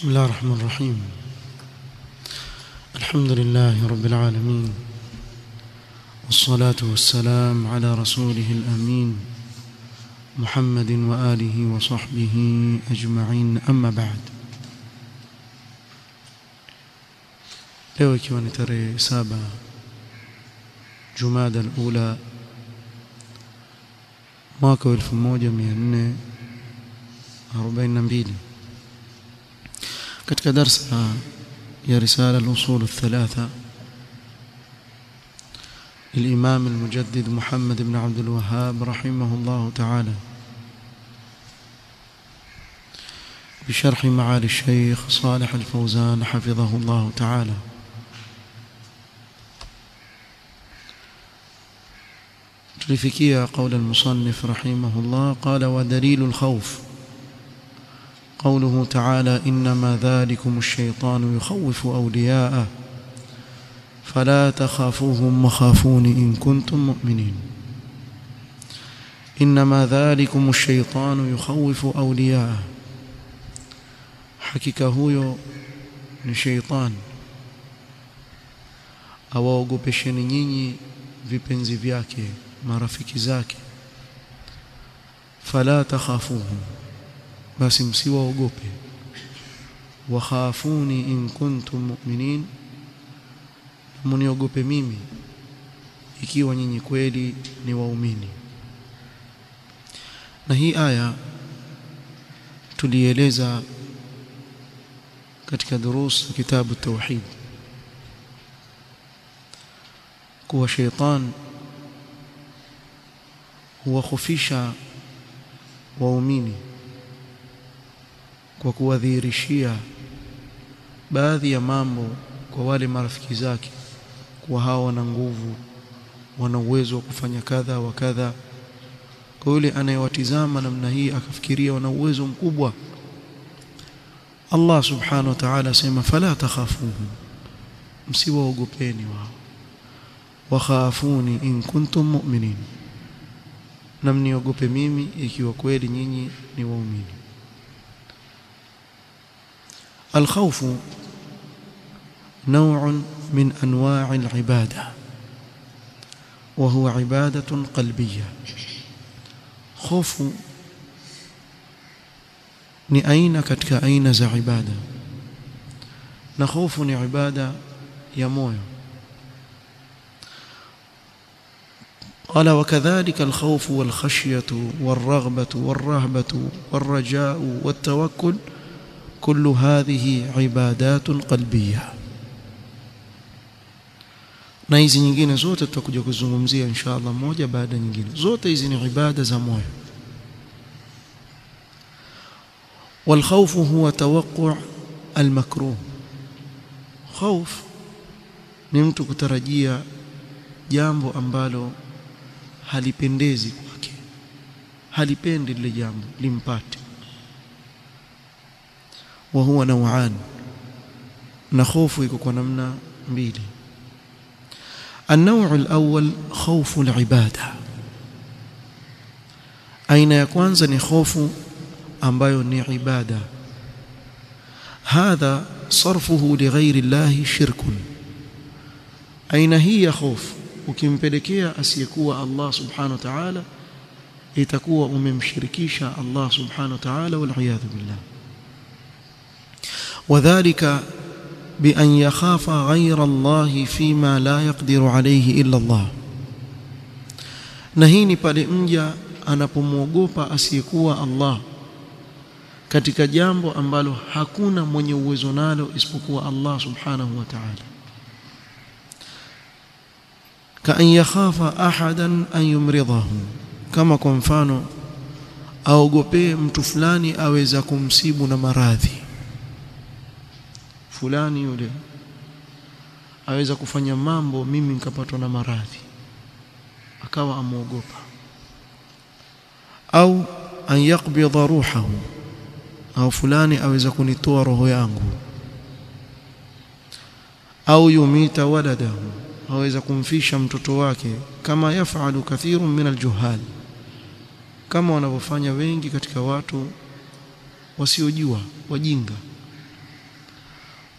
بسم الله الرحمن الرحيم الحمد لله رب العالمين والصلاة والسلام على رسوله الأمين محمد وآله وصحبه أجمعين أما بعد leo ikiwa ni tarehe saba jumada alula mwaka wa 1442 katika darsa ya risala al-usul الثلاثه للإمام المجدد محمد بن عبد الوهاب رحمه الله تعالى بشرح معالي الشيخ صالح الفوزان حفظه الله تعالى تلفكية قول المصنف رحمه الله قال ودليل الخوف قوله تعالى إنما ذلكم الشيطان يخوف أولياءه فلا تخافوهم وخافون إن كنتم مؤمنين إنما ذلكم الشيطان يخوف أولياءه hakika huyo ni sheitan awaogopesheni nyinyi vipenzi vyake marafiki zake fala takhafuhum basi msiwaogope wakhafuni in kuntum mu'minin muniogope mimi ikiwa nyinyi kweli ni waumini na hii aya tulieleza katika durus kitabu tauhid kuwa sheitan huwakhofisha waumini kwa kuwadhihirishia baadhi ya mambo kwa wale marafiki zake kuwa hawa wana nguvu wana uwezo wa kufanya kadha wa kadha kwa yule anayewatizama namna hii akafikiria wana uwezo mkubwa Allah subhanahu wa ta'ala asema fala takhafuhum msiwaogopeni wao wakhafuni in kuntum mu'minin na mniogope mimi ikiwa kweli nyinyi ni waumini الخوف نوع من انواع العباده وهو عباده قلبيه خوف ni aina katika aina za ibada na hofu ni ibada ya moyo قال وكذلك الخوف والخشية والرغبة والرهبة والرجاء والتوكل كل هذه عبادات قلبية na hizi nyingine zote tutakuja kuzungumzia insha Allah moja baada nyingine zote hizi ni ibada za moyo والخوف هو توقع المكروه خوف ni mtu kutarajia jambo ambalo halipendezi kwake halipendi lile jambo limpate wa huwa naw'an na hofu iko kwa namna mbili النوع الأول خوف العبادة aina ya kwanza ni hofu ambayo ni ibada hadha sarfuhu lighairi llahi shirkun aina hii ya hofu ukimpelekea asiyekuwa Allah subhanahu wa ta'ala itakuwa umemshirikisha Allah subhanahu wa ta'ala wal iyadhu billah wadhālika بأن يخاف غير الله فيما لا يقدر عليه إلا الله na hii ni pale mja anapomwogopa asiyekuwa Allah katika jambo ambalo hakuna mwenye uwezo nalo isipokuwa Allah subhanahu wa ta'ala kaan yakhafa ahadan an yumridahu kama kwa mfano aogopee mtu fulani aweza kumsibu na maradhi fulani yule aweza kufanya mambo mimi nikapatwa na maradhi akawa amuogopa au an yaqbidha ruhahu au fulani aweza kunitoa roho yangu au yumita waladahu aweza kumfisha mtoto wake kama yafalu kathirun min aljuhal kama wanavyofanya wengi katika watu wasiojua wajinga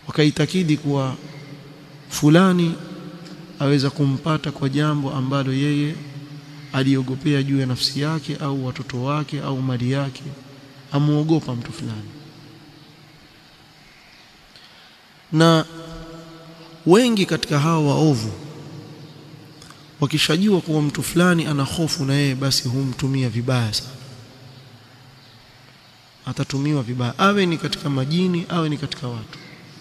wakaitakidi kuwa fulani aweza kumpata kwa jambo ambalo yeye aliogopea juu ya nafsi yake au watoto wake au mali yake amuogopa mtu fulani na wengi katika hawa waovu wakishajua kuwa mtu fulani ana hofu na yeye basi humtumia vibaya sana atatumiwa vibaya awe ni katika majini awe ni katika watu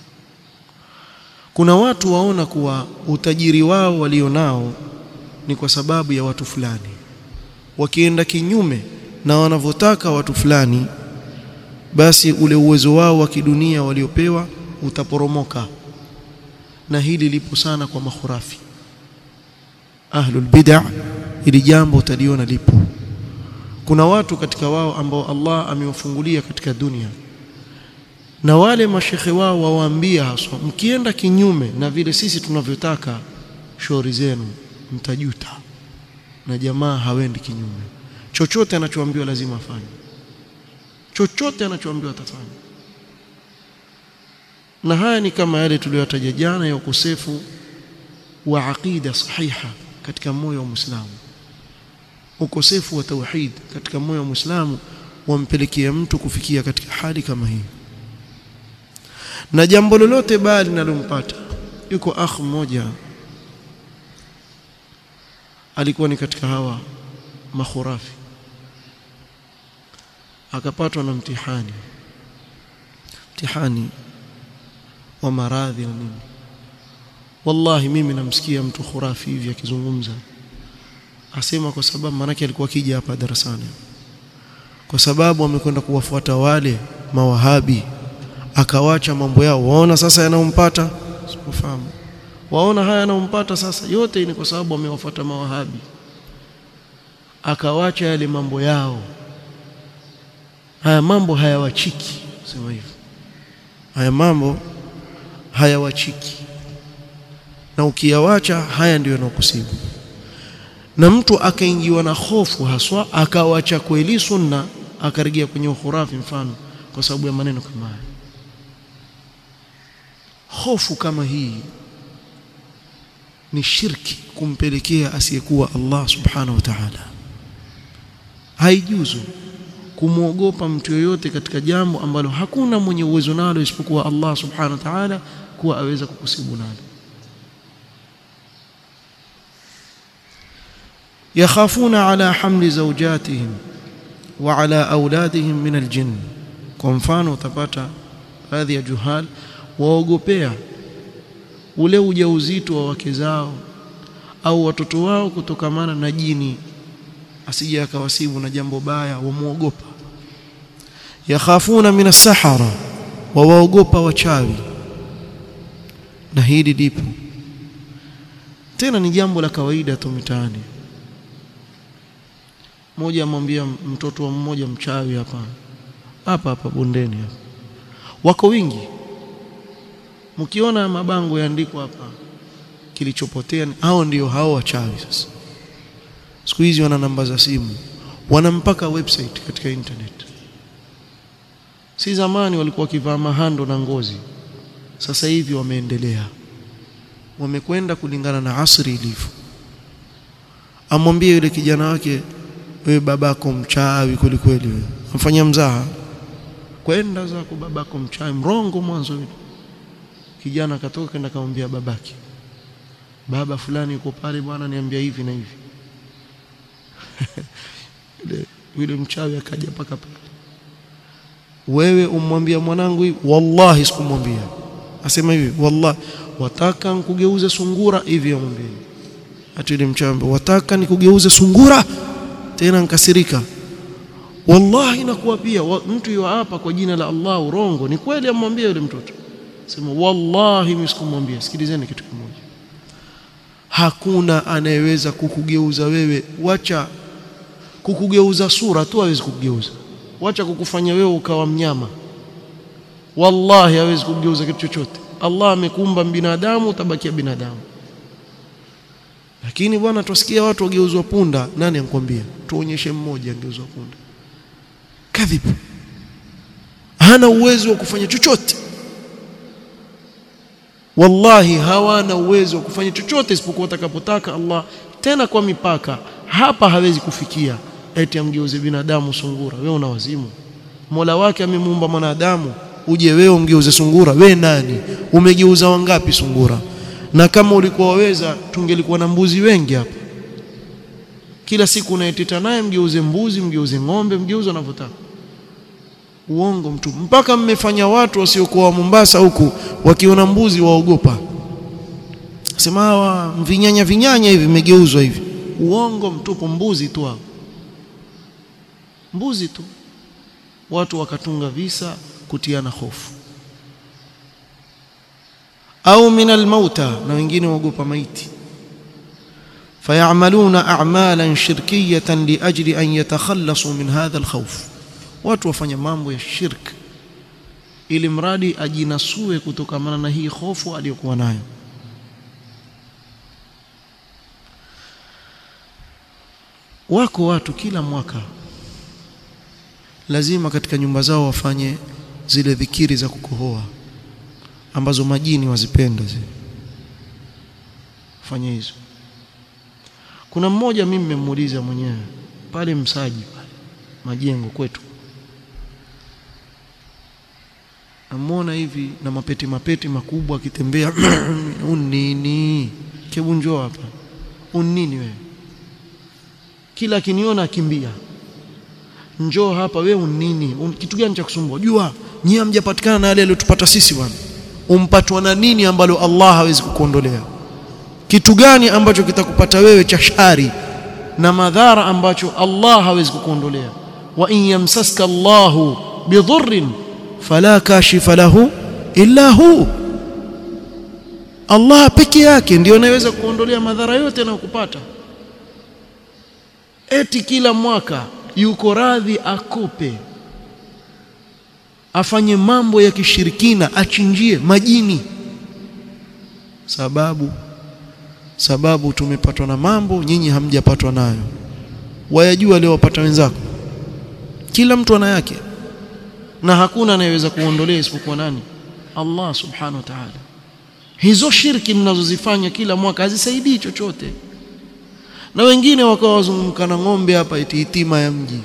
kuna watu waona kuwa utajiri wao walionao ni kwa sababu ya watu fulani wakienda kinyume na wanavyotaka watu fulani basi ule uwezo wao wa kidunia waliopewa utaporomoka na hili lipo sana kwa makhurafi ahlul bid'ah ili jambo utaliona lipo kuna watu katika wao ambao Allah amewafungulia katika dunia na wale mashekhe wao wawaambia haswa mkienda kinyume na vile sisi tunavyotaka shauri zenu mtajuta na jamaa hawendi kinyume chochote anachoambiwa lazima afanye chochote anachoambiwa atafanya na haya ni kama yale tuliyotaja jana ya ukosefu wa aqida sahiha katika moyo wa Muislamu ukosefu wa tauhid katika moyo wa Muislamu wampelekea mtu kufikia katika hali kama hii na jambo lolote baya linalompata yuko akh mmoja alikuwa ni katika hawa makhurafi akapatwa na mtihani mtihani wa maradhi na nini wallahi mimi namsikia mtu khurafi hivi akizungumza asema kwa sababu manake alikuwa akija hapa darasani kwa sababu amekwenda kuwafuata wale mawahabi akawacha mambo yao waona sasa yanayompata sikufahamu waona haya yanayompata sasa yote ni kwa sababu amewafuata mawahabi akawacha yale mambo yao haya mambo hayawachiki sema hivyo haya mambo hayawachiki na ukiyawacha haya ndiyo yanakusibu na mtu akaingiwa na hofu haswa akawacha kweli sunna akarejea kwenye ukhurafi mfano kwa sababu ya maneno kama haya hofu kama hii ni shirki kumpelekea asiyekuwa Allah subhanahu wa ta'ala haijuzu kumwogopa mtu yoyote katika jambo ambalo hakuna mwenye uwezo nalo isipokuwa Allah subhanahu wa ta'ala kuwa aweza kukusibu nalo yakhafuna ala hamli zawjatihim wa ala auladihim min aljinn kwa mfano utapata baadhi ya juhal waogopea ule ujauzito wa wake zao au watoto wao kutokamana na jini asije akawasibu na jambo baya wamuogopa yakhafuna min as-sahara wa waogopa wachawi na hili lipo tena ni jambo la kawaida tu mitaani mmoja amwambia mtoto wa mmoja mchawi hapa hapa hapa bondeni hapa wako wingi mkiona mabango yaandikwa hapa kilichopotea hao ndio hao wachawi sasa siku hizi wana namba za simu wana mpaka website katika internet si zamani walikuwa wakivaa mahando na ngozi sasa hivi wameendelea wamekwenda kulingana na asri ilivyo amwambie yule kijana wake wewe babako mchawi kweli kweli wewe amfanyia mzaha kwenda zako babako mchawi mrongo mwanzo yule kijana akatoka kenda kamwambia babake baba fulani yuko pale bwana niambia hivi na hivi yule yule mchawi akaja paka pale wewe umwambia mwanangu hivi wallahi sikumwambia asema hivi wallahi wataka nikugeuze sungura hivi amwambia ati yule mchawi wataka nikugeuze sungura tena nkasirika wallahi nakuwa pia wa, mtu yu hapa kwa jina la Allah urongo ni kweli amwambia yule mtoto sema wallahi mimi sikumwambia sikilizeni kitu kimoja hakuna anayeweza kukugeuza wewe wacha kukugeuza sura tu hawezi kukugeuza wacha kukufanya wewe ukawa mnyama wallahi hawezi kukugeuza kitu chochote Allah amekumba binadamu utabakia binadamu lakini bwana tusikia watu wageuzwa punda nani ankwambia tuonyeshe mmoja angeuzwa punda kadhib hana uwezo wa kufanya chochote wallahi hawana uwezo wa kufanya chochote isipokuwa atakapotaka Allah tena kwa mipaka hapa hawezi kufikia eti amgeuze binadamu sungura wewe una wazimu Mola wake amemuumba mwanadamu uje wewe umgeuze sungura we nani umegeuza wangapi sungura na kama ulikuwa waweza tungelikuwa na mbuzi wengi hapa kila siku unaeteta naye mgeuze mbuzi mgeuze ng'ombe mgeuze unavyotaka uongo mtu mpaka mmefanya watu wasiokuwa wa Mombasa huku wakiona mbuzi waogopa sema hawa vinyanya vinyanya hivi vimegeuzwa hivi uongo mtupu mbuzi tu hao mbuzi tu watu wakatunga visa kutiana hofu au min almauta na wengine waogopa maiti fayamaluna a'malan shirkiyatan liajli an yatakhallasu min hadha alkhawf watu wafanya mambo ya shirk ili mradi ajinasue kutokamana na hii hofu aliyokuwa nayo wako watu kila mwaka lazima katika nyumba zao wafanye zile dhikiri za kukohoa ambazo majini wazipenda zile fanye hizo kuna mmoja mimi nimemuuliza mwenyewe pale msaji pale majengo kwetu amona hivi na mapeti mapeti makubwa akitembea unini kebu njoo hapa unini wewe kila akiniona akimbia njoo hapa wewe unini Un, kitu gani cha kusumbua jua nyie hamjapatikana na yale aliyotupata sisi bwana umpatwa na nini ambalo Allah hawezi kukuondolea kitu gani ambacho kitakupata wewe cha shari na madhara ambacho Allah hawezi kukuondolea wa in yamsaska Allahu bidhurrin fala kashifa lahu illa hu Allah peke yake ndiyo anayeweza kuondolea madhara yote yanayokupata eti kila mwaka yuko radhi akope afanye mambo ya kishirikina achinjie majini sababu sababu tumepatwa na mambo nyinyi hamjapatwa nayo wayajua leo wapata wenzako kila mtu ana yake na hakuna anayeweza kuondolea isipokuwa nani Allah subhanahu wa ta'ala hizo shirki mnazozifanya kila mwaka hazisaidii chochote na wengine wakawa wazunguka na ng'ombe hapa eti hitima ya mji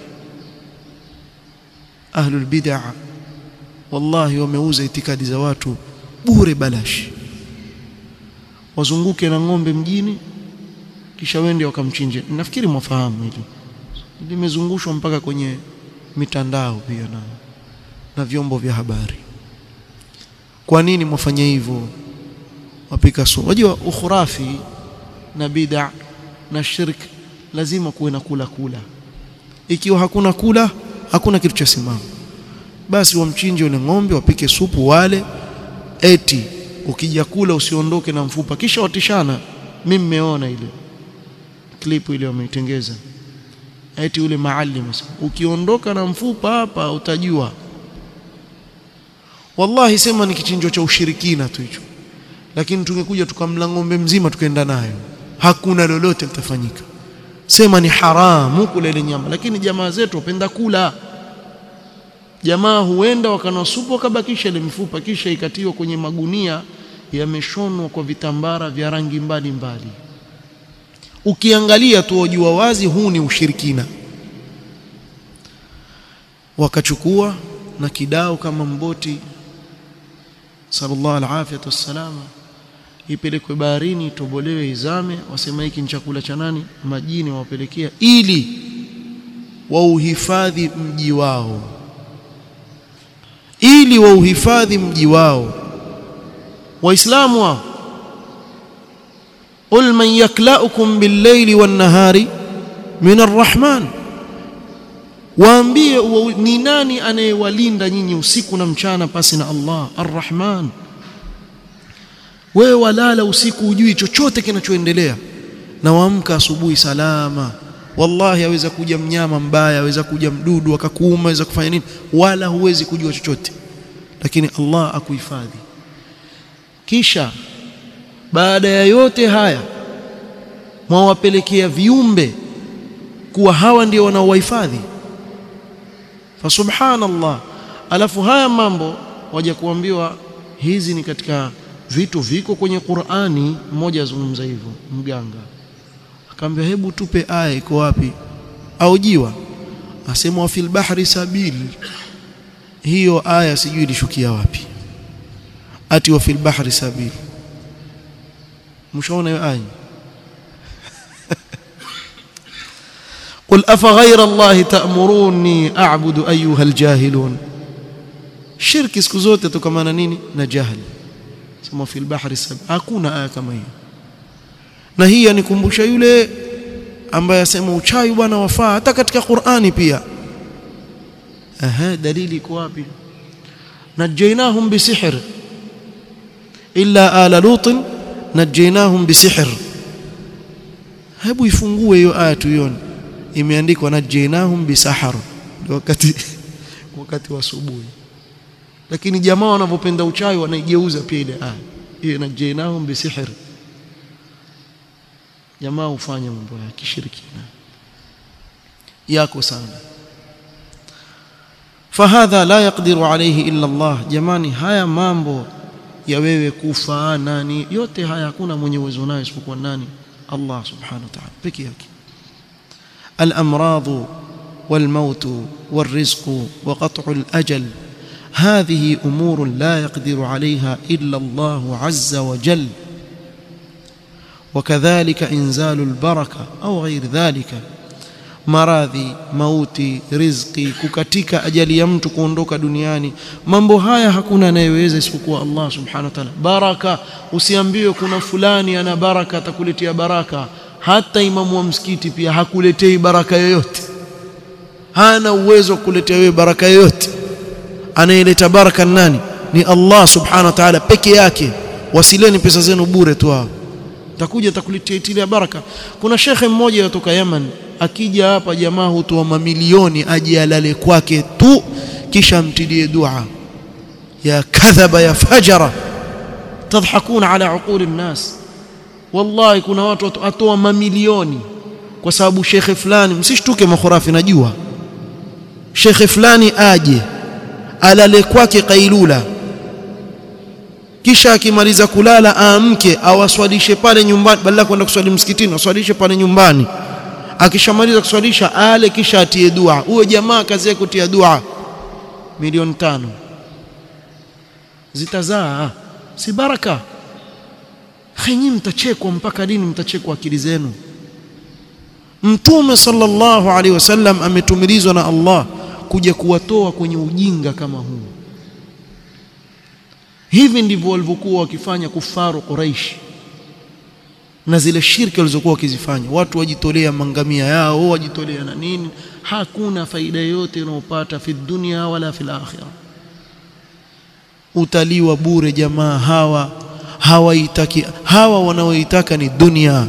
ahlul bid'ah wallahi wameuza itikadi za watu bure balashi wazunguke na ng'ombe mjini kisha wende wakamchinje nafikiri mwafahamu hili limezungushwa mpaka kwenye mitandao pia na na vyombo vya habari kwa nini mwafanya hivyo wapika sumu unajua ukhurafi na bid'a na shirk lazima kuwe na kula kula ikiwa hakuna kula hakuna kitu cha simama basi wamchinje yule ng'ombe wapike supu wale eti ukija kula usiondoke na mfupa kisha watishana mimi nimeona ile klipu ile wameitengeza eti yule maalim ukiondoka na mfupa hapa utajua wallahi sema ni kichinjo cha ushirikina tu hicho lakini tungekuja tukamla ng'ombe mzima tukaenda nayo hakuna lolote litafanyika sema ni haramu kula ile nyama lakini jamaa zetu wapenda kula jamaa huenda wakanoa supu wakabakisha ile mifupa kisha ikatiwa kwenye magunia yameshonwa kwa vitambara vya rangi mbalimbali ukiangalia tu wajua wazi huu ni ushirikina wakachukua na kidao kama mboti sallallahu alafiyatu wassalama ipelekwe baharini itobolewe izame wasema hiki ni chakula cha nani majini wawapelekea ili wauhifadhi mji wao ili wauhifadhi mji wao waislamu wao qul man yaklaukum bil-layli wan-nahari min ar-rahman waambie ni nani anayewalinda nyinyi usiku na mchana pasi na Allah ar-rahman wewe walala usiku hujui chochote kinachoendelea na waamka asubuhi salama wallahi aweza kuja mnyama mbaya aweza kuja mdudu akakuuma aweza kufanya nini wala huwezi kujua chochote lakini Allah akuhifadhi kisha baada ya yote haya mwawapelekea viumbe kuwa hawa ndio wanaowahifadhi fa subhanallah alafu haya mambo waja kuambiwa hizi ni katika vitu viko kwenye Qur'ani mmoja azungumza hivyo mganga akamwambia hebu tupe aya iko wapi aujiwa asema wa fil bahri sabil hiyo aya sijui ilishukia wapi ati wa fil bahri sabil mshaona hiyo aya قل أفغير الله تأمروني أعبد أيها الجاهلون shirki siku zote tukamana nini na jahili sema fil bahri sab hakuna aya kama hiyo na hii yanikumbusha yule ambaye asema uchawi bwana wafaa hata katika Qur'ani pia aha dalili iko wapi najaynahum bisihr illa ala lut najaynahum bisihr hebu ifungue hiyo aya tuione imeandikwa najaynahum bisahar wakati wakati wa asubuhi lakini jamaa wanavyopenda uchawi wanaigeuza pia ile aya hiyo najaynahum bisihr jamaa hufanya mambo ya kishirikina yako sana fahadha la yaqdiru alayhi illa Allah jamani haya mambo ya wewe kufa nani yote haya hakuna mwenye uwezo nayo isipokuwa nani Allah subhanahu wa ta'ala peke yake الامراض والموت والرزق وقطع الاجل هذه امور لا يقدر عليها الا الله عز وجل وكذلك انزال البركه او غير ذلك maradhi mauti riziki kukatika ajali ya mtu kuondoka duniani mambo haya hakuna anayeweza isipokuwa Allah subhanahu wa ta'ala baraka usiambiwe kuna fulani ana baraka atakuletea baraka hata imamu wa msikiti pia hakuletei baraka yoyote hana uwezo wa kuletea wewe baraka yoyote anayeleta baraka nani ni Allah subhanahu wa ta'ala peke yake wasileni pesa zenu bure tu hao takuja takuletea ile baraka kuna shekhe mmoja kutoka Yemen akija hapa jamaa hutoa mamilioni aje alale kwake tu kisha mtidie dua ya kadhaba ya fajara tadhakuna ala uquli nnas wallahi kuna watu atoa mamilioni kwa sababu shekhe fulani msishtuke makhurafi najua shekhe fulani aje alale kwake kailula kisha akimaliza kulala aamke awaswalishe pale nyumbani badala kwenda kuswali msikitini aswalishe pale nyumbani akishamaliza kuswalisha ale kisha atie dua huyo jamaa kazi yake kutia dua milioni tano zitazaa si baraka henyi mtachekwa mpaka lini mtachekwa akili zenu mtume sallallahu alaihi wasallam ametumilizwa na Allah kuja kuwatoa kwenye ujinga kama huu hivi ndivyo walivyokuwa wakifanya kufaru Quraish na zile shirki walizokuwa wakizifanya watu wajitolea mangamia yao wajitolea na nini hakuna faida yoyote unayopata fi dunia wala fil akhirah utaliwa bure jamaa hawa hawaitaki hawa wanaoitaka ni dunia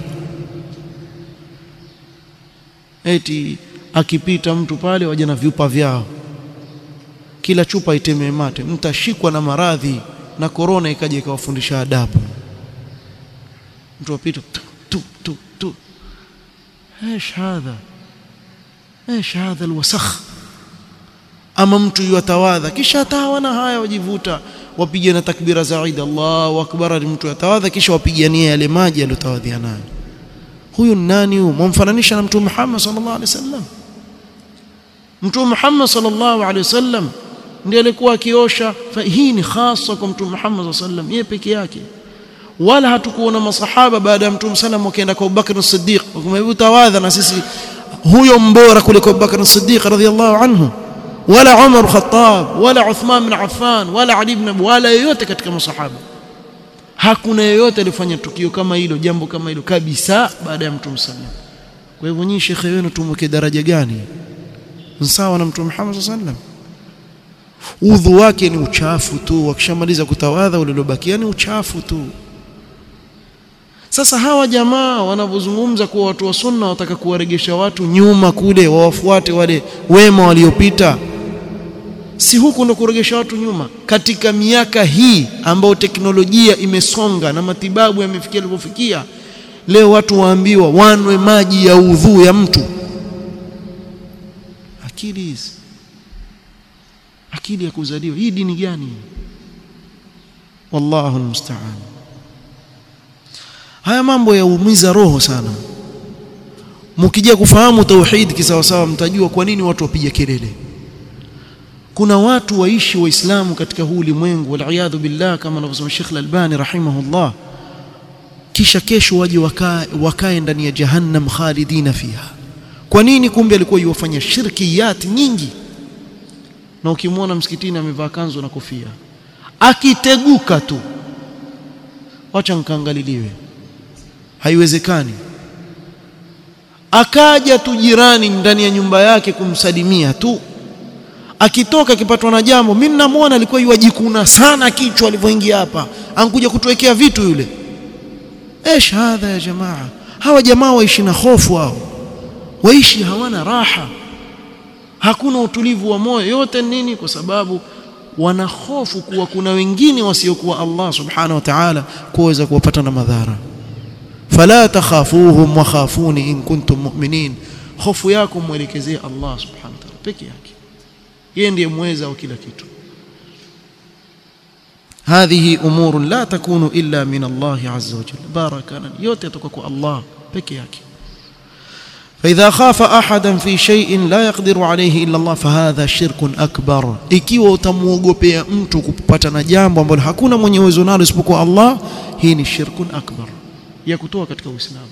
eti akipita mtu pale waje na vyupa vyao kila chupa itemee mate mtashikwa na maradhi na korona ikaja ikawafundisha adabu mtu apita tu tu tu tu ايش هذا ايش هذا الوسخ ama mtu yatawadha kisha atawana haya wajivuta wapige na takbira za Eid Allahu akbar mtu yatawadha kisha wapigania yale maji aliyotawadhia nayo huyu nani huyu mumfananisha na mtume Muhammad sallallahu alaihi wasallam mtume Muhammad sallallahu alaihi wasallam ndiye alikuwa akiosha hii ni hasa kwa mtume Muhammad sallallahu alaihi wasallam yeye peke yake wala hatukuona masahaba baada ya mtume sallam wakaenda kwa Abubakar as-Siddiq wakamwambia tawadha na sisi huyo mbora kuliko Abubakar as-Siddiq radhiyallahu anhu wala Umar Khattab wala Uthman bin Affan wala Ali ibn Abi wala yoyote katika masahaba hakuna yoyote alifanya tukio kama hilo jambo kama hilo kabisa baada ya mtume sallam kwa hivyo nyinyi shekhe wenu tumweke daraja gani sawa na mtume Muhammad sallallahu alaihi wasallam udhu wake ni uchafu tu wakishamaliza kutawadha ulilobakia ni uchafu tu sasa hawa jamaa wanavyozungumza kuwa watu wa sunna wataka kuwaregesha watu nyuma kule wawafuate wale wema waliopita si huku ndo kuregesha watu nyuma katika miaka hii ambayo teknolojia imesonga na matibabu yamefikia yalipofikia leo watu waambiwa wanwe maji ya udhu ya mtu akili hizi akili ya kuzaliwa hii dini gani wallahu almusta'an haya mambo yaumiza roho sana mkija kufahamu tauhid kisawasawa mtajua kwa nini watu wapiga kelele kuna watu waishi waislamu katika huu ulimwengu wal billah kama anavyosema Sheikh Al-Albani rahimahullah kisha kesho waje wakae wakae ndani ya jahannam khalidina fiha kwa nini kumbe alikuwa yuwafanya shirkiyat nyingi na ukimwona msikitini amevaa kanzu na kofia akiteguka tu wacha nkaangaliliwe haiwezekani akaja tu jirani ndani ya nyumba yake kumsalimia tu akitoka akipatwa na jambo mimi namwona alikuwa yuwajikuna sana kichwa alivyoingia hapa ankuja kutuwekea vitu yule ايش هذا يا جماعه hawa jamaa waishi na hofu hao waishi hawana raha hakuna utulivu wa moyo yote nini kwa sababu wana hofu kuwa kuna wengine wasiokuwa Allah subhanahu wa ta'ala kuweza kuwapata na madhara fala takhafuhum wa khafuni in kuntum mu'minin hofu yako mwelekezee Allah subhanahu wa ta'ala peke yake yeye ndiye mweza wa kila kitu هذه امور لا تكون الا من الله عز وجل بارك لنا yote yatoka kwa Allah peke yake فاذا خاف احدا في شيء لا يقدر عليه الا الله فهذا شرك اكبر ikiwa utamuogopea mtu kupata na jambo ambalo hakuna mwenye uwezo nalo isipokuwa Allah hii ni shirkun akbar ya kutoa katika uislamu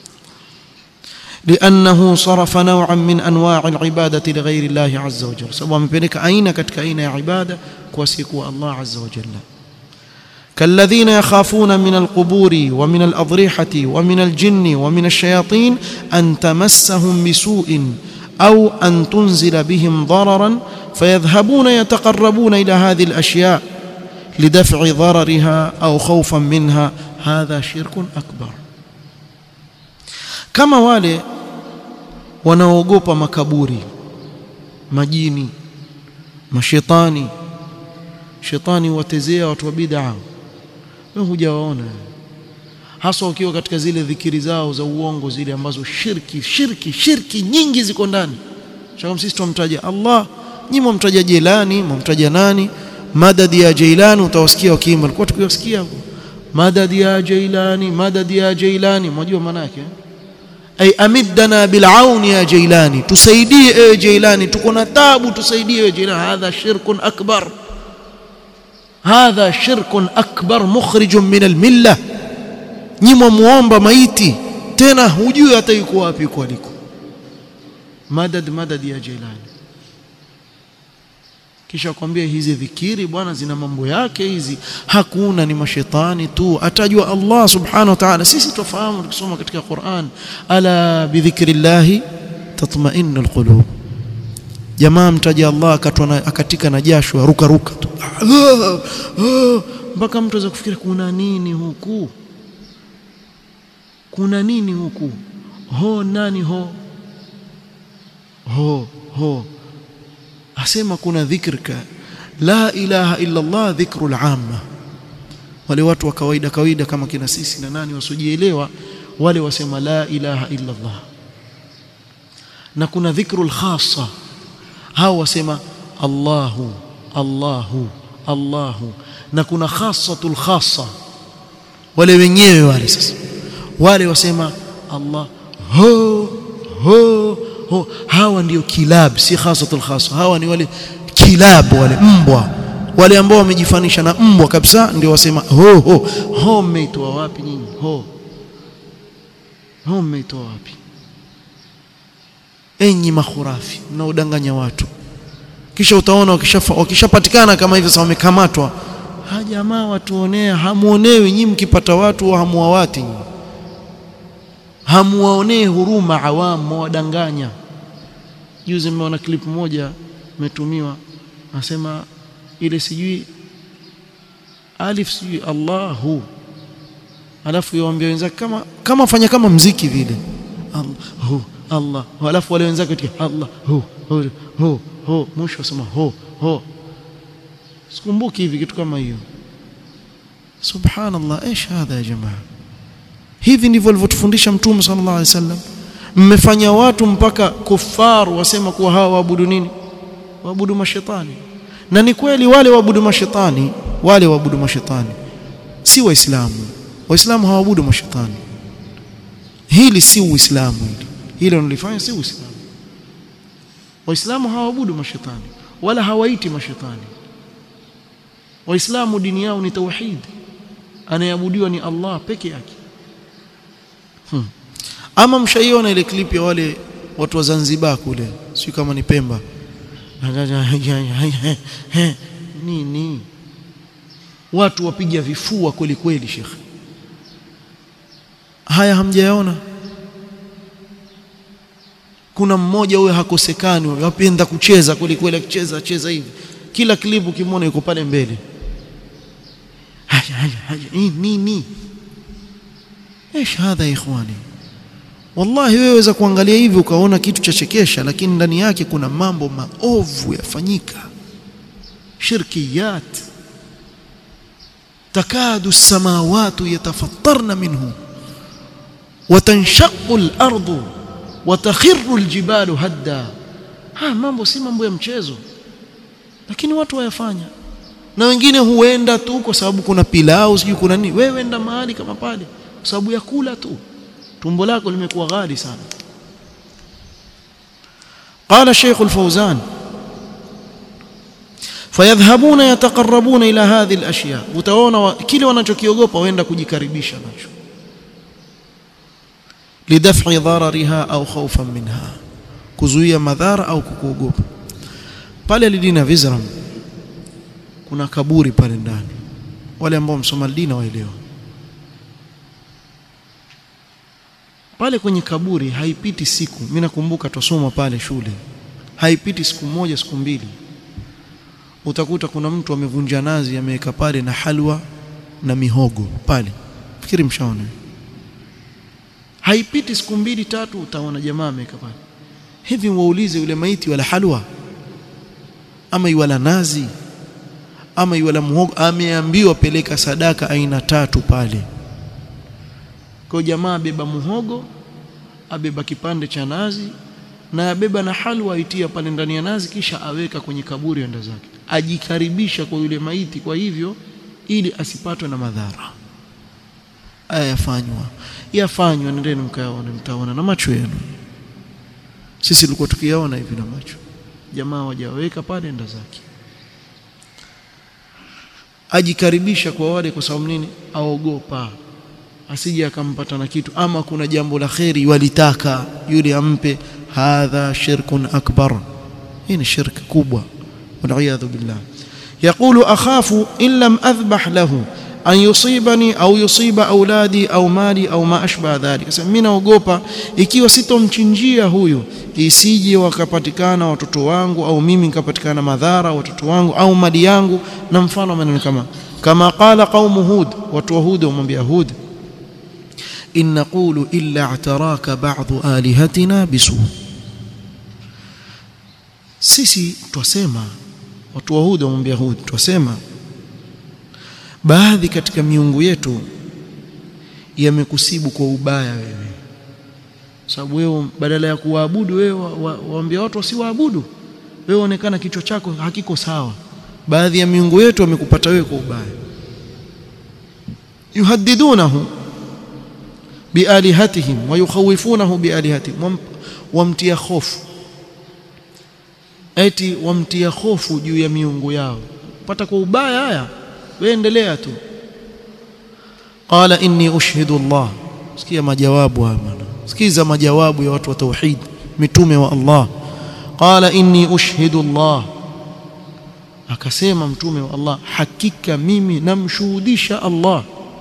لانه صرف نوعا من انواع العباده لغير الله عز وجل sababu amepeleka aina katika aina ya ibada kwa siku Allah azza wa jalla كالذين يخافون من القبور ومن الأضرحة ومن الجن ومن الشياطين أن تمسهم بسوء أو أن تنزل بهم ضررا فيذهبون يتقربون إلى هذه الأشياء لدفع ضررها أو خوفا منها هذا شرك أكبر كما wale wanaogopa makaburi majini mashetani shetani watezea watu wa bid'a wewe hujawaona hasa ukiwa katika zile dhikiri zao za uongo zile ambazo shirki shirki shirki nyingi ziko ndani shaka sisi tumtaja Allah nyinyi mumtaja Jilani mumtaja nani madadi ya Jailani utawasikia wakiimba alikuwa tukiwasikia hapo madadi ya Jailani madadi ya Jailani mnajua maana yake ay amiddana bil'aun ya Jailani tusaidie ewe Jailani tuko na taabu tusaidie ewe Jailani hadha shirkun akbar hadha shirkun akbar mukhrijun min almilla nyimwa muomba maiti tena hujui hata yuko wapi yuko aliko madad madad ya Jilani kisha kwambia hizi dhikiri bwana zina mambo yake hizi hakuna ni mashetani tu atajua Allah subhanahu wa ta'ala sisi tufahamu tukisoma katika Qur'an ala bidhikrillah tatma'innu alqulub jamaa mtaja Allah akatwa na, akatika na jasho aruka ruka tu mpaka mtu aweza kufikiri kuna nini huku kuna nini huku ho nani ho ho ho asema kuna dhikrika la ilaha illa Allah dhikrul amma wale watu wa kawaida kawaida kama kina sisi na nani wasiojielewa wale wasema la ilaha illa Allah na kuna dhikrul khassa hao wasema Allahu Allahu Allahu na kuna khassatul khassa wale wenyewe wale sasa wale wasema Allah ho ho ho hawa ndio kilab si khasatul khassa hawa ni wale kilab wale mbwa wale ambao wamejifanisha na mbwa kabisa ndio wasema ho ho ho mmeitoa wapi nyinyi ho ho mmeitoa wapi enyi makhurafi mnaodanganya watu kisha utaona wakishapatikana kama hivyo sasa wamekamatwa ha jamaa watuonea hamuonewi nyinyi mkipata watu hamuwawati nyinyi hamuwaonee huruma awamu wadanganya juzi nimeona clip moja imetumiwa nasema ile sijui alif sijui Allahu alafu yaambia wenzake kama kama fanya kama mziki vile Allahu Allah alafu wale wenzake katika Allah hu hu hu hu mwisho wasema ho ho sikumbuki hivi kitu kama hiyo subhanallah ايش هذا يا جماعه hivi ndivyo alivyotufundisha mtume sallallahu alaihi wasallam mmefanya watu mpaka kufar wasema kuwa hawa waabudu nini waabudu mashetani na ni kweli wale waabudu mashetani wale waabudu mashetani si waislamu waislamu hawaabudu mashetani hili si uislamu hili hilo nilifanya si uislamu waislamu hawaabudu mashetani wala hawaiti mashetani waislamu dini yao ni tauhid anayeabudiwa ni Allah peke yake hmm. ama mshaiona ile clip ya wale watu wa Zanzibar kule si kama ni Pemba nini watu wapiga vifua kweli kweli shekhe haya hamjayaona kuna mmoja huyo hakosekani wapenda kucheza kweli kweli akicheza cheza hivi kila klipu kimwona yuko pale mbele haya haya haya nini ايش هذا يا ikhwani wallahi wewe waweza kuangalia hivi ukaona kitu cha chekesha lakini ndani yake kuna mambo maovu yafanyika shirkiyat takadu samawati yatafattarna minhu وتنشق الارض وتخر الجبال هدا ha mambo si mambo ya mchezo lakini watu wayafanya na wengine huenda tu kwa sababu kuna pilau sijui kuna nini wewe enda mahali kama pale kwa sababu ya kula tu tumbo lako limekuwa ghali sana قال الشيخ الفوزان فيذهبون يتقربون الى هذه الاشياء utaona kile wanachokiogopa waenda kujikaribisha nacho lidaf'i dharariha au khawfan minha kuzuia madhara au kukuogopa pale lidina vizram kuna kaburi pale ndani wale ambao msoma dina waelewa pale kwenye kaburi haipiti siku mimi nakumbuka tusoma pale shule haipiti siku moja siku mbili utakuta kuna mtu amevunja nazi ameweka pale na halwa na mihogo pale fikiri mshaona haipiti siku mbili tatu utaona jamaa ameweka pale hivi waulize yule maiti wala halwa ama iwala nazi ama iwala muhogo ameambiwa peleka sadaka aina tatu pale kwa jamaa abeba muhogo abeba kipande cha nazi na abeba na halwa aitia pale ndani ya nazi kisha aweka kwenye kaburi enda zake ajikaribisha kwa yule maiti kwa hivyo ili asipatwe na madhara aya yafanywa yafanywa nendeni mkayaone mtaona na macho yenu sisi tulikuwa tukiyaona hivi na macho jamaa wajaweka pale enda zake ajikaribisha kwa wale kwa sababu nini aogopa asije akampata na kitu ama kuna jambo la kheri walitaka yule ampe hadha shirkun akbar hii ni shirki kubwa waliyadhu billah يقول أخاف إن لم أذبح له أن يصيبني أو يصيب أولادي أو مالي أو ما أشبه ذلك sasa mimi naogopa ikiwa sitomchinjia huyu isije wakapatikana watoto wangu au mimi nikapatikana madhara watoto wangu au mali yangu na mfano maneno kama kama qala qaumu hud watu wa hud wamwambia hud in naqulu illa i'taraka ba'dhu alihatina bisu sisi twasema watu wa hud wamwambia hud twasema baadhi katika miungu yetu yamekusibu kwa ubaya wewe sababu wewe badala ya kuwaabudu wewe waambia watu wasiwaabudu wewe onekana kichwa chako hakiko sawa baadhi ya miungu yetu wamekupata wewe kwa ubaya yuhaddidunahu bialihatihim wa yukhawifunahu bialihatihim wamtia hofu eti wamtia hofu juu ya miungu yao pata kwa ubaya haya wewe endelea tu qala inni ushhidu Allah sikia majawabu haya bwana sikiza majawabu ya watu wa tauhid mitume wa Allah qala inni ushhidu Allah akasema mtume wa Allah hakika mimi namshuhudisha Allah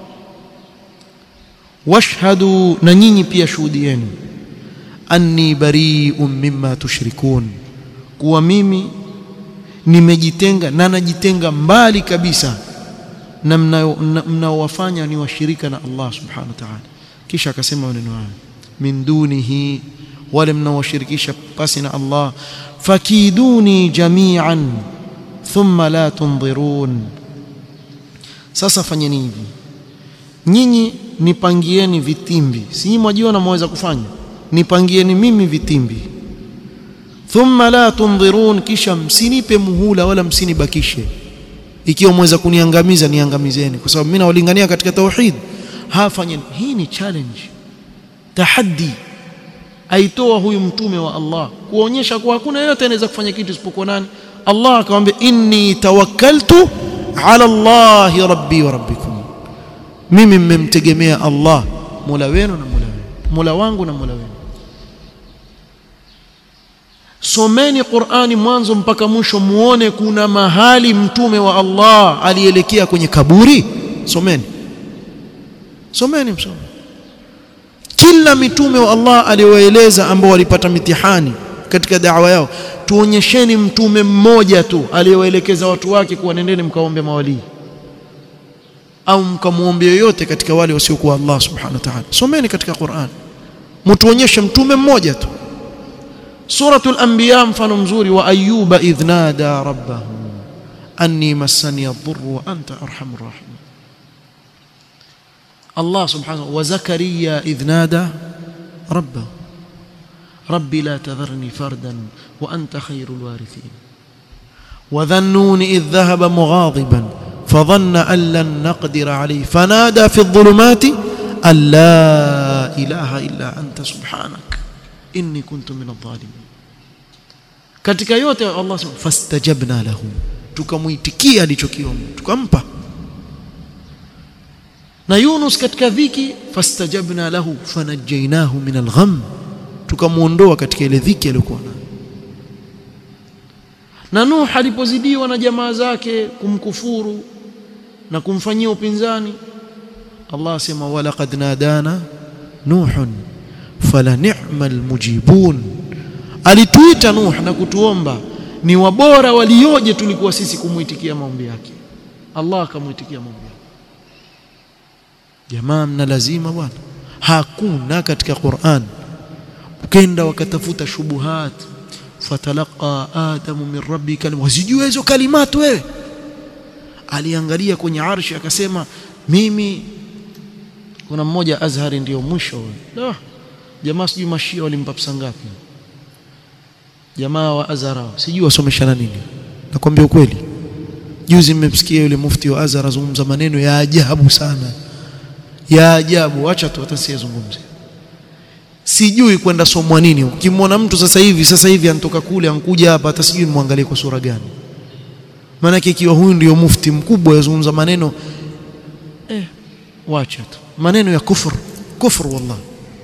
washhadu na nyinyi pia shuhudieni anni bari'un mimma tushrikun kuwa mimi nimejitenga na najitenga mbali kabisa na mnaowafanya ni washirika na Allah subhanahu wa ta'ala kisha akasema maneno haya min dunihi wale mnaowashirikisha pasi na Allah fakiduni jami'an thumma la tunzirun sasa fanyeni hivi nyinyi nipangieni vitimbi si nyinyi mwajiona mwaweza kufanya nipangieni mimi vitimbi thumma la tunzirun kisha msinipe muhula wala msinibakishe ikiwa mweza kuniangamiza niangamizeni kwa sababu mimi nawalingania katika tauhid hafanyeni hii ni challenge tahaddi aitoa huyu mtume wa Allah kuonyesha kuwa hakuna yeyote anaweza kufanya kitu isipokuwa nani Allah akamwambia inni tawakkaltu ala Allah rabbi wa rabbikum mimi mmemtegemea Allah Mola wenu na Mola wenu Mola wangu na Mola wenu someni Qur'ani mwanzo mpaka mwisho muone kuna mahali mtume wa Allah alielekea kwenye kaburi someni someni msome kila mitume wa Allah aliwaeleza ambao walipata mitihani katika da'wa yao tuonyesheni mtume mmoja tu aliyewaelekeza watu wake kuwa nendeni mkaombe mawalii au mkamuombe yoyote katika wale wasiokuwa Allah subhanahu wa ta'ala someni katika Qur'an mtuonyeshe mtume mmoja tu suratul anbiya mfano mzuri wa ayyuba idh nada rabbahu anni massani ad-dhurru wa anta arhamur rahimin Allah subhanahu wa zakariya idh nada rabbahu ربي لا تذرني فردا وأنت خير الوارثين وذا النون إذ ذهب مغاضبا فظن أن لن نقدر عليه فنادى في الظلمات أن لا إله إلا أنت سبحانك إني كنت من الظالمين katika yote Allah sema fastajabna lahu tukamuitikia alichokiomba tukampa na Yunus katika dhiki fastajabna lahu fanajjaynahu min algham tukamuondoa katika ile dhiki aliyokuwa nayo na Nuh alipozidiwa na jamaa zake kumkufuru na kumfanyia upinzani Allah asema walaqad nadana nuhun fala ni'mal mujibun alituita Nuh na kutuomba ni wabora walioje tulikuwa sisi kumuitikia maombi yake Allah akamuitikia maombi yake jamaa mna lazima bwana hakuna katika Qur'an ukenda wakatafuta shubuhat fatalaqa adamu min rabbi kalima wazijua hizo kalimatu wewe aliangalia kwenye arshi akasema mimi kuna mmoja Azhari ndio mwisho wewe jamaa sijui mashia walimpa pesa ngapi jamaa wa Azhar sijui wasomeshana nini nakwambia ukweli juzi mmemsikia yule mufti wa Azhar azungumza maneno ya ajabu sana ya ajabu acha tu hata siyazungumze sijui kwenda somwa nini ukimwona mtu sasa hivi sasa hivi anatoka kule ankuja hapa hata sijui nimwangalie kwa sura gani maana ikiwa huyu ndio mufti mkubwa yazungumza maneno eh wacha tu maneno ya kufur kufur wallah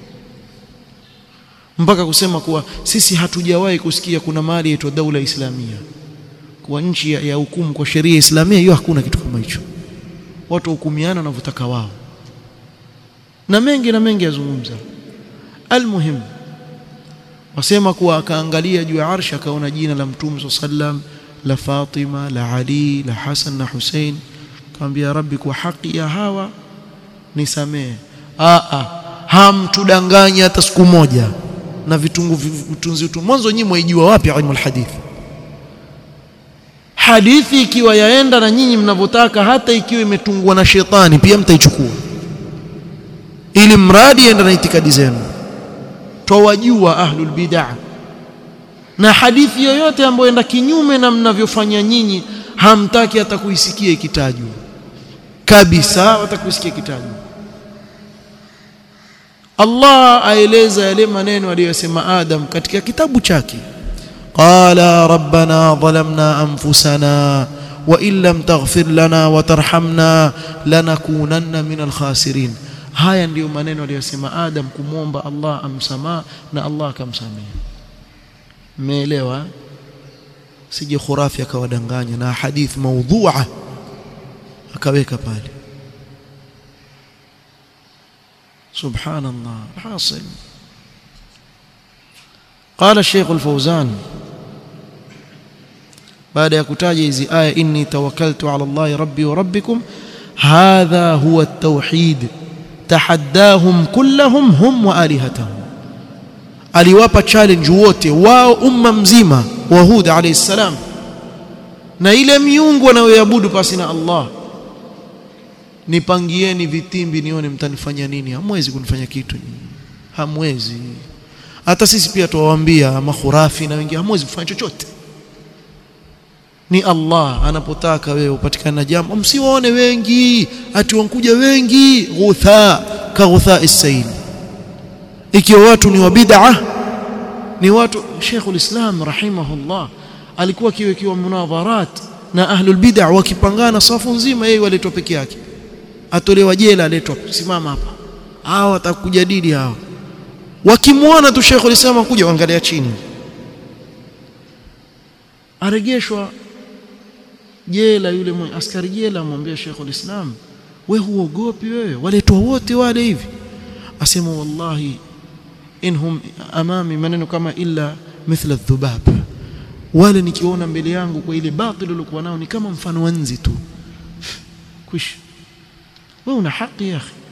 mpaka kusema kuwa sisi hatujawahi kusikia kuna mali inaitwa daula islamia kwa nchi ya, ya hukumu kwa sheria islamia hiyo hakuna kitu kama hicho watu hukumiana wanavyotaka wao na mengi na mengi yazungumza almuhim wasema kuwa akaangalia juu ya arshi akaona jina la mtume sallam la Fatima la Ali la Hasan na Hussein akamwambia rabbi kwa haki ya hawa nisamee a a hamtudanganya hata siku moja na vitungu vitunzi tu mwanzo nyinyi mwaijua wapi ilmu alhadith hadithi ikiwa yaenda na nyinyi mnavyotaka hata ikiwa imetungwa na shetani pia mtaichukua ili mradi enda na itikadi zenu twawajua ahlul bid'ah na hadithi yoyote ambayo enda kinyume na mnavyofanya nyinyi hamtaki hata kuisikia ikitajwa kabisa watakuisikia ikitajwa Allah aeleza yale maneno aliyosema Adam katika kitabu chake qala rabbana dhalamna anfusana wa in lam taghfir lana wa tarhamna lanakunanna min alkhasirin haya ndiyo maneno aliyosema Adam kumwomba Allah amsamaa na Allah akamsamehe mmeelewa sije khurafi akawadanganya na hadith maudhu'a akaweka pale subhanallah hasil قال الشيخ الفوزان بعد ya kutaja hizi aya inni tawakkaltu ala Allah rabbi wa rabbikum hadha huwa at-tauhid tahaddahum kullahum hum wa alihatahum aliwapa challenge wote wao umma mzima wa Hud alayhi salam na ile miungu wanayoabudu pasi na Allah nipangieni vitimbi nione mtanifanya nini hamwezi kunifanya kitu hamwezi hata sisi pia tuwaambia makhurafi na wengine hamwezi kufanya chochote ni Allah anapotaka wewe upatikane na jambo msiwaone wengi ati wankuja wengi ghutha ka ghutha as-sayl ikiwa watu ni wa bid'ah ni watu Sheikhul Islam rahimahullah alikuwa kiwekiwa munadharat na ahlul bid'ah wakipangana safu nzima yeye waletwa peke yake atolewa jela aletwa simama hapa hao watakujadili hao wakimwona tu Sheikhul Islam kuja waangalia chini aregeshwa jela yule mwenye askari jela amwambia Sheikhul Islam we huogopi wewe waletwa wote wale hivi asema wallahi inhum amami maneno kama illa mithla dhubab wale nikiona mbele yangu kwa ile batil uliokuwa nao ni kama mfano wa nzi tu kwisha wewe una haki ya akhi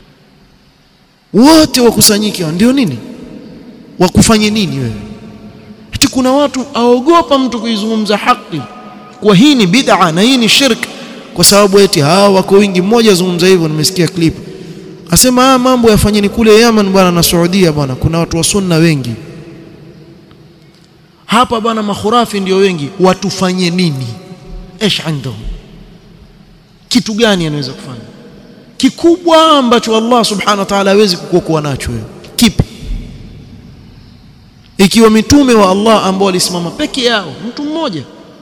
wote wakusanyike ndio nini wakufanye nini wewe eti kuna watu aogopa mtu kuizungumza haki kwa hii ni bid'a na hii ni shirk kwa sababu eti hawa wako wingi mmoja azungumza hivyo nimesikia clip asema haya mambo yafanyeni kule Yemen bwana na Saudia bwana kuna watu wa sunna wengi hapa bwana makhurafi ndio wengi watufanye nini ايش عندهم kitu gani anaweza kufanya kikubwa ambacho Allah subhanahu wa ta'ala hawezi kukuokoa nacho wewe kipi ikiwa mitume wa Allah ambao walisimama peke yao mtu mmoja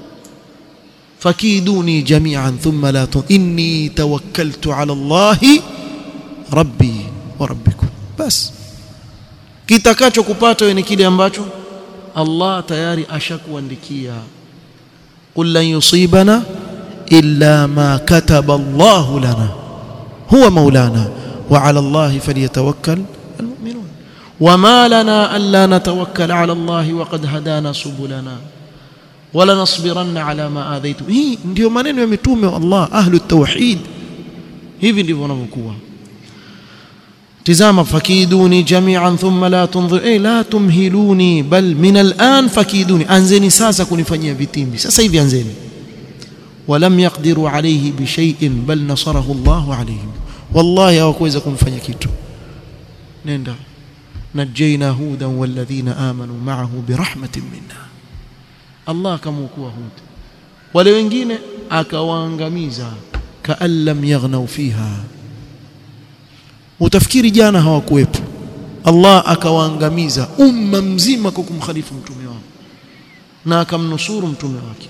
fakiduni jami'an thumma la tun inni tawakkaltu ala Allah rabbi wa rabbikum bas kitakacho kupata wewe ni kile ambacho Allah tayari ashakuandikia qul lan yusibana illa ma kataba Allah lana huwa maulana wa ala Allah falyatawakkal almu'minun wama lana alla natawakkal ala Allah wa qad hadana subulana wala nasbiranna ala ma adhaitu hii ndio maneno ya mitume wa Allah ahlu tauhid hivi ndivyo wanavyokuwa tizama fakiduni jami'an thumma la tunzir eh la tumhiluni bal min al'an fakiduni anzeni sasa kunifanyia vitimbi sasa hivi anzeni ولم يقدروا عليه بشيء بل نصره الله عليهم والله hawakuweza kumfanya kitu nenda نجينا هودا والذين آمنوا معه برحمة منا Allah akamwokoa Hud wale wengine akawaangamiza kaan lam yaghnau fiha utafikiri jana hawakuwepo Allah akawaangamiza umma mzima kwa kumkhalifu mtume wao na akamnusuru mtume wake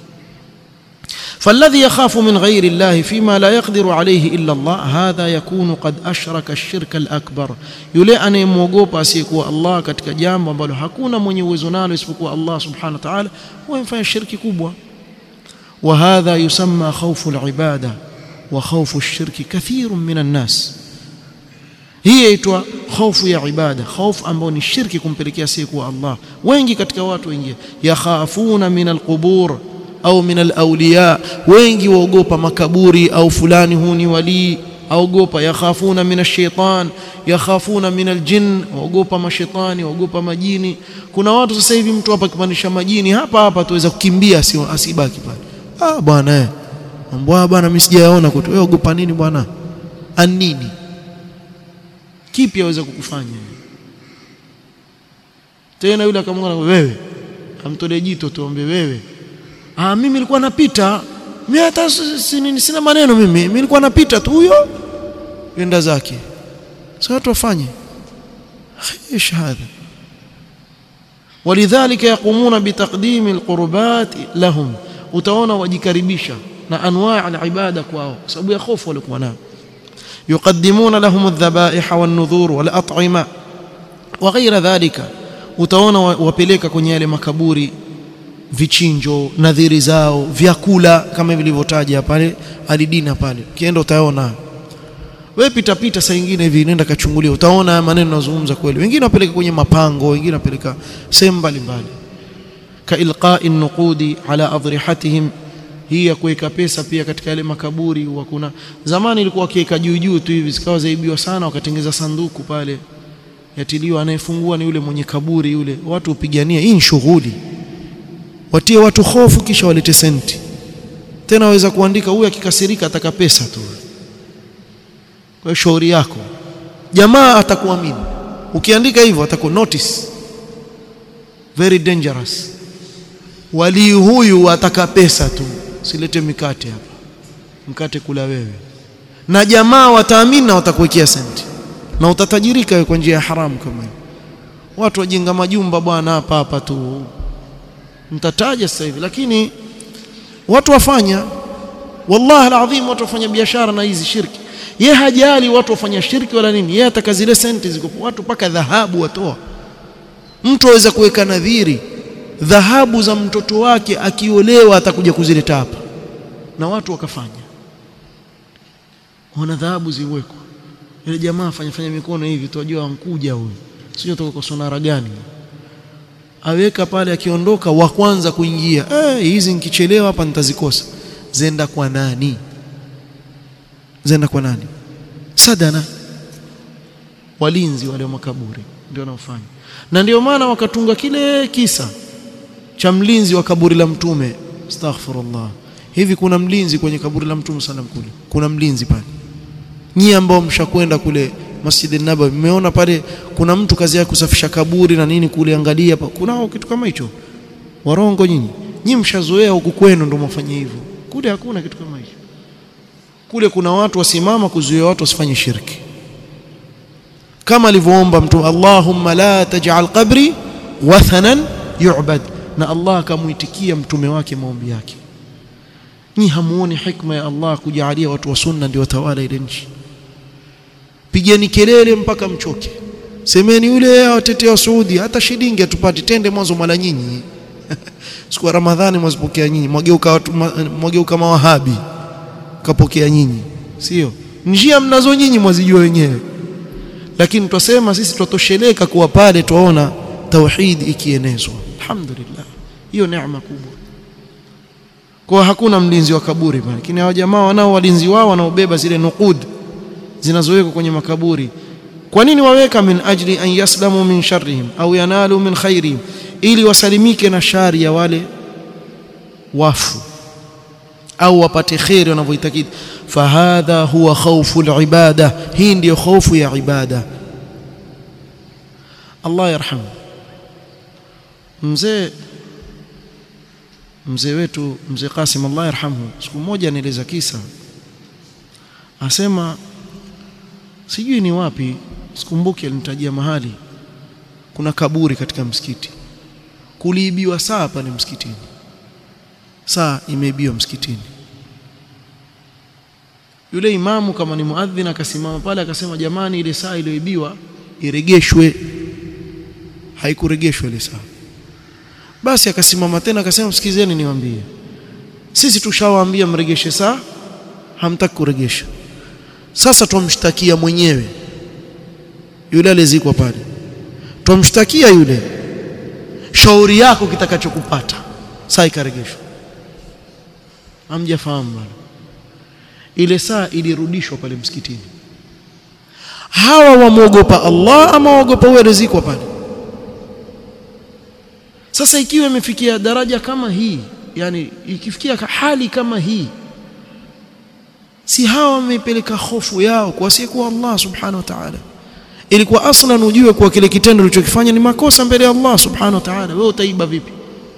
فالذي يخاف من غير الله فيما لا يقدر عليه إلا الله هذا يكون قد أشرك الشرك الأكبر yule anayemwogopa asiyekuwa Allah katika jambo ambalo hakuna mwenye uwezo nalo isipokuwa Allah subhanahu wa ta'ala huwa shirki kubwa وهذا يسمى خوف العبادة وخوف الشرك كثير من الناس hii yaitwa hofu ya ibada hofu ambayo ni shirki kumpelekea asiyekuwa Allah wengi katika watu wengi yakhafuna min alqubur au min alawliya wengi waogopa makaburi au fulani huu ni walii aogopa yakhafuna min ash-shaytan yakhafuna min al-jinn waogopa mashetani waogopa majini kuna watu sasa hivi mtu hapa kipandisha majini hapa hapa tuweza kukimbia asibaki pale ah bwana eh mbwa bwana mimi sijaona kwetu wewe ogopa nini bwana anini kipi aweza kukufanya tena yule akamwona wewe amtolee jito tuombe wewe ah mimi nilikuwa napita mimi hata sina maneno mimi mimi nilikuwa napita tu huyo yenda zake sasa watu wafanye ايش هذا ولذلك يقومون بتقديم القربات لهم utaona wajikaribisha na anwaa al-ibada kwao kwa sababu ya hofu walikuwa nayo يقدمون لهم الذبائح والنذور والأطعمة وغير ذلك utaona wapeleka kwenye yale makaburi vichinjo nadhiri zao vyakula kama vilivyotaja pale alidina pale ukienda utaona wewe pita pita saa nyingine hivi nenda kachungulia utaona maneno yanazungumza kweli wengine wapeleka kwenye mapango wengine wapeleka sehemu mbalimbali ka ilqa'i nuqudi ala adrihatihim hii ya kuweka pesa pia katika yale makaburi huwa kuna zamani ilikuwa wakiweka juu juu tu hivi zikawa zaibiwa sana wakatengeza sanduku pale yatiliwa anayefungua ni yule mwenye kaburi yule watu upigania hii ni shughuli watie watu hofu kisha walete senti tena waweza kuandika huyu akikasirika ataka pesa tu kwa hiyo shauri yako jamaa atakuamini ukiandika hivyo ataku notice very dangerous walii huyu ataka pesa tu silete mikate hapa mkate kula wewe na jamaa wataamini na watakuwekea senti na utatajirika wewe kwa njia ya haramu kama hiyo watu wajenga majumba bwana hapa hapa tu mtataja sasa hivi lakini watu wafanya wallahi alazim watu wafanya biashara na hizi shirki ye hajali watu wafanya shirki wala nini yeye ataka zile senti ziko watu paka dhahabu watoa mtu aweza kuweka nadhiri dhahabu za mtoto wake akiolewa atakuja kuzileta hapa na watu wakafanya wana dhahabu ziwekwa ile jamaa fanya fanya mikono hivi tuwajua ankuja huyu sio toka kwa sonara gani aweka pale akiondoka wa kwanza kuingia eh hizi nikichelewa hapa nitazikosa zenda kwa nani zenda kwa nani sadana walinzi wale wa makaburi ndio wanaofanya na ndio maana wakatunga kile kisa cha mlinzi wa kaburi la mtume astaghfirullah hivi kuna mlinzi kwenye kaburi la mtume sallam kule kuna mlinzi pale nyie ambao mshakwenda kule Masjid an-Nabawi mmeona pale kuna mtu kazi yake kusafisha kaburi na nini kule angalia hapa kunao kitu kama hicho warongo nyinyi nyinyi mshazoea huku kwenu ndio mfanye hivyo kule hakuna kitu kama hicho kule kuna watu wasimama kuzuia watu wasifanye shirki kama alivyoomba mtu Allahumma la taj'al qabri wathanan yu'bad na Allah akamuitikia mtume wake maombi yake ni hamuoni hikma ya Allah kujalia watu wa sunna ndio watawala ile nchi pigeni kelele mpaka mchoke semeni yule awatetea Saudi hata shilingi atupati tende mwanzo mala nyinyi siku ya Ramadhani mwazipokea nyinyi mwageuka watu mwageuka mawahabi kapokea nyinyi sio njia mnazo nyinyi mwazijua wenyewe lakini twasema sisi twatosheleka kuwa pale twaona tauhid ikienezwa alhamdulillah hiyo neema kubwa kwa hakuna mlinzi wa kaburi pale lakini hao jamaa wanao walinzi wao wanaobeba zile nuqud zinazowekwa kwenye makaburi kwa nini waweka min ajli an yaslamu min sharrihim au yanalu min khairihim ili wasalimike na shari ya wale wafu au wapate khairi wanavyoitakidi fahadha huwa khawfu alibada hii ndiyo hofu ya ibada Allah yarhamu mzee mzee wetu mzee Qasim Allah yarhamhu siku moja anieleza kisa asema sijui ni wapi sikumbuki alinitajia mahali kuna kaburi katika msikiti kuliibiwa saa pale msikitini saa imeibiwa msikitini yule imamu kama ni muadhin akasimama pale akasema jamani ile saa iliyoibiwa iregeshwe haikuregeshwa ile saa basi akasimama tena akasema msikizeni niwaambie sisi tushawaambia mregeshe saa hamtaki kuregesha sasa twamshtakia mwenyewe yule alizikwa pale twamshtakia yule shauri yako kitakachokupata saa ikaregeshwa hamjafahamu bwana ile saa ilirudishwa pale msikitini hawa wamwogopa Allah ama waogopa huyo rizikwa pale sasa ikiwa imefikia daraja kama hii yani ikifikia hali kama hii si hawa wameipeleka hofu yao kwa asiyekuwa Allah subhanahu wa ta'ala ilikuwa aslan ujue kuwa kile kitendo ulichokifanya ni makosa mbele ya Allah subhanahu wa ta'ala wewe utaiba vipi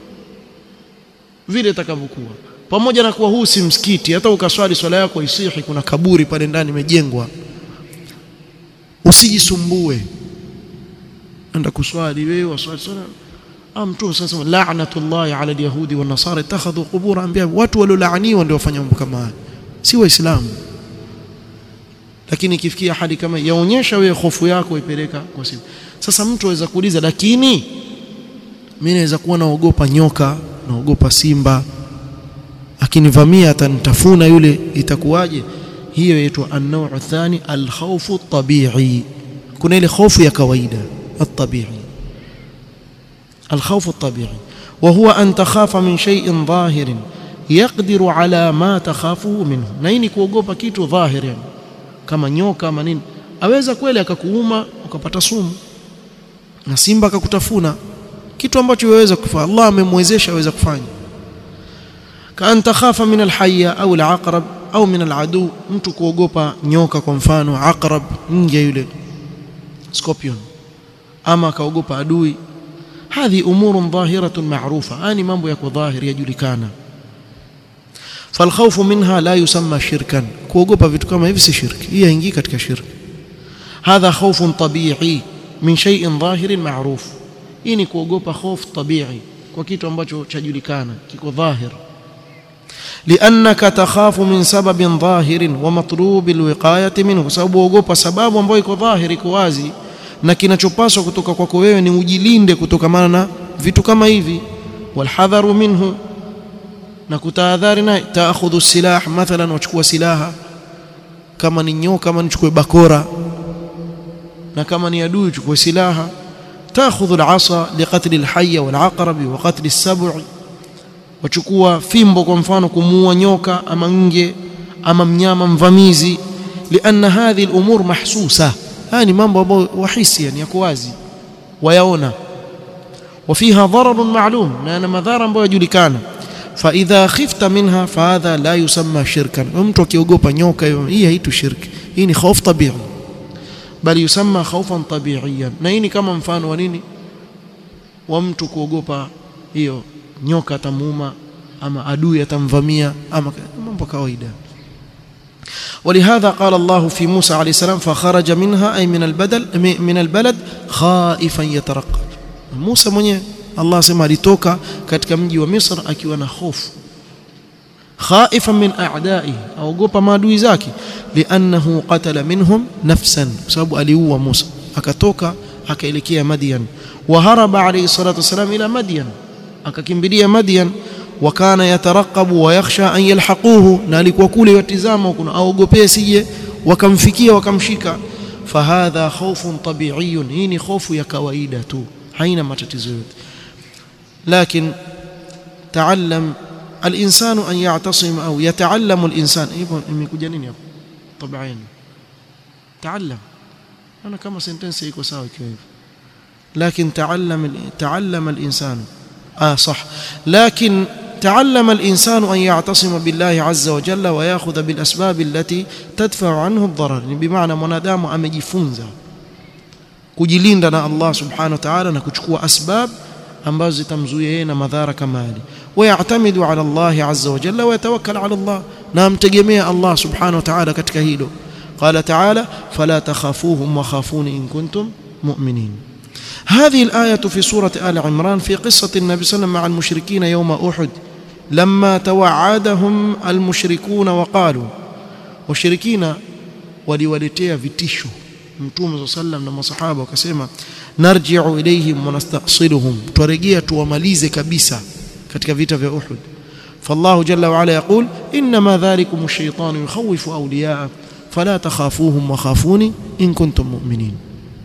vile itakavyokuwa pamoja na kuwa huu si msikiti hata ukaswali swala yako isihi kuna kaburi pale ndani imejengwa usijisumbue enda kuswali wewe waswali swala mtume sasa la'natullahi ala alyahudi wan nasara ittakhadhu qubur anbiya watu waliolaaniwa ndio wafanya mambo kama haya si waislamu lakini ikifikia hali kama yaonyesha wewe hofu yako ipeleka kwa simu sasa mtu aweza kuuliza lakini mimi naweza kuwa naogopa nyoka naogopa simba akinivamia atanitafuna yule itakuwaje hiyo inaitwa an-naw' athani al-khawfu at-tabi'i kuna ile hofu ya kawaida at-tabi'i الخوف الطبيعي وهو أن تخاف من شيء ظاهر يقدر على ما تخافه منه na hii ni kuogopa kitu dhahiri yani kama nyoka ama nini aweza kweli akakuuma ukapata sumu na simba akakutafuna kitu ambacho waweza kufanya Allah amemwezesha aweza kufanya kaan takhafa min alhayya au alaqrab au min aladu mtu kuogopa nyoka kwa mfano aqrab nje yule scorpion ama akaogopa adui hadhi umurun dhahiratun ma'rufa ani mambo yako dhahiri yajulikana falkhawfu minha la yusamma shirkan kuogopa vitu kama hivi si shirki hii haingii katika shirki hadha khawfun tabi'i min shay'in dhahirin ma'ruf hii ni kuogopa hofu tabi'i kwa kitu ambacho chajulikana kiko dhahir لانك تخاف من سبب ظاهر ومطلوب الوقايه منه sababu uogopa sababu ambayo iko dhahiri iko wazi na kinachopaswa kutoka kwako wewe ni ujilinde kutokamana na vitu kama hivi walhadharu minhu na kutahadhari naye taakhudhu silah mathalan wachukua silaha kama ni nyoka kama nichukue bakora na kama ni adui uchukue silaha taakhudhu alasa liqatli alhayya walaqrab wa qatli as-sab'i wachukua fimbo kwa mfano kumuua nyoka ama nge ama mnyama mvamizi lianna hadhihi al-umur mahsusa haya ni mambo ambayo wahisi yani yako wazi wayaona وفيها ضرر معلوم na madhara ambayo yajulikana فاذا خفت منها فهذا لا يسمى شركا mtu akiogopa nyoka hiyo hii haitu shirki hii ni khauf tabii bali yusamma khaufan tabiiyan na hii ni kama mfano wa nini wa mtu kuogopa hiyo nyoka atamuuma ama adui atamvamia ama mambo kawaida ولهذا قال الله في موسى عليه السلام فخرج منها أي من البدل من البلد خائفا يترقب موسى mwenyewe Allah sema alitoka katika mji wa Misr akiwa na hofu khaifan min a'da'i aogopa maadui zake li'annahu qatala minhum nafsan sababu aliua Musa akatoka akaelekea Madian wa haraba alayhi salatu wasalam ila Madian akakimbilia Madian wa kana yataraqabu wa yakhsha an yalhaquhu na alikuwa kule yatizama kuna aogopee sije wakamfikia wakamshika fahadha khawfun tabi'iyun hii ni hofu ya kawaida tu haina matatizo yote لكن تعلم الإنسان أن يعتصم أو يتعلم الإنسان imekuja nini hapo طبعين تعلم أنا كما سنتنسي iko sawa ikiwa hivyo لكن تعلم تعلم الإنسان آه صح لكن تعلم الإنسان أن يعتصم بالله عز وجل ويأخذ بالأسباب التي تدفع عنه الضرر بمعنى mwanadamu amejifunza kujilinda na Allah subhanahu wa ta'ala na kuchukua asbab ambazo zitamzuia yeye na madhara kama hali wayatamidu ala Allah azza wa jalla wayatawakkal ala Allah na amtegemea Allah subhanahu wa ta'ala katika hilo qala ta'ala fala takhafuhum wa khafuni in kuntum mu'minin هذه الآية في سورة آل عمران في قصة النبي صلى الله عليه وسلم مع المشركين يوم أحد لما توعدهم المشركون وقالوا وشركين ولولتيا vitisho mtume sallam na masahaba wakasema narji'u ilayhim wa nastaqsiluhum turejea tuwamalize kabisa katika vita vya Uhud فالله جل وعلا يقول انما ذلكم الشيطان يخوف اولياءه فلا تخافوهم وخافوني ان كنتم مؤمنين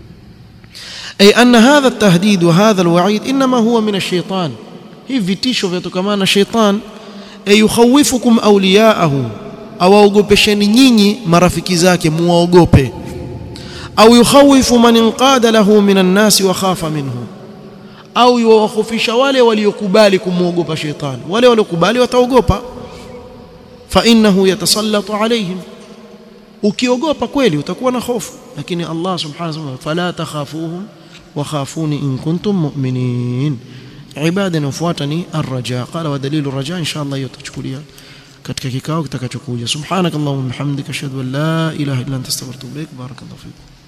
اي ان هذا التهديد وهذا الوعيد انما هو من الشيطان هي vitisho vyatokamana na sheitan ay yukhawifukum awliyaahu awaogopesheni nyinyi marafiki zake muwaogope au yukhawifu man inqada lahu minan nasi wa khafa minhu au yuwakhofisha wale waliokubali kumuogopa shetani wale waliokubali wataogopa fa innahu yatasallatu alaihim ukiogopa kweli utakuwa na hofu lakini Allah subhanahu wa ta'ala fala takhafuhum wa khafuni in kuntum mu'minin ibada inayofuata ni arraja qala wa dalilu raja insha Allah hiyo tutachukulia katika kikao kitakachokuja subhanakallahumma bihamdika ashhadu an la ilaha illa anta astaghfiruka wa atubu ilaik barakallahu fikum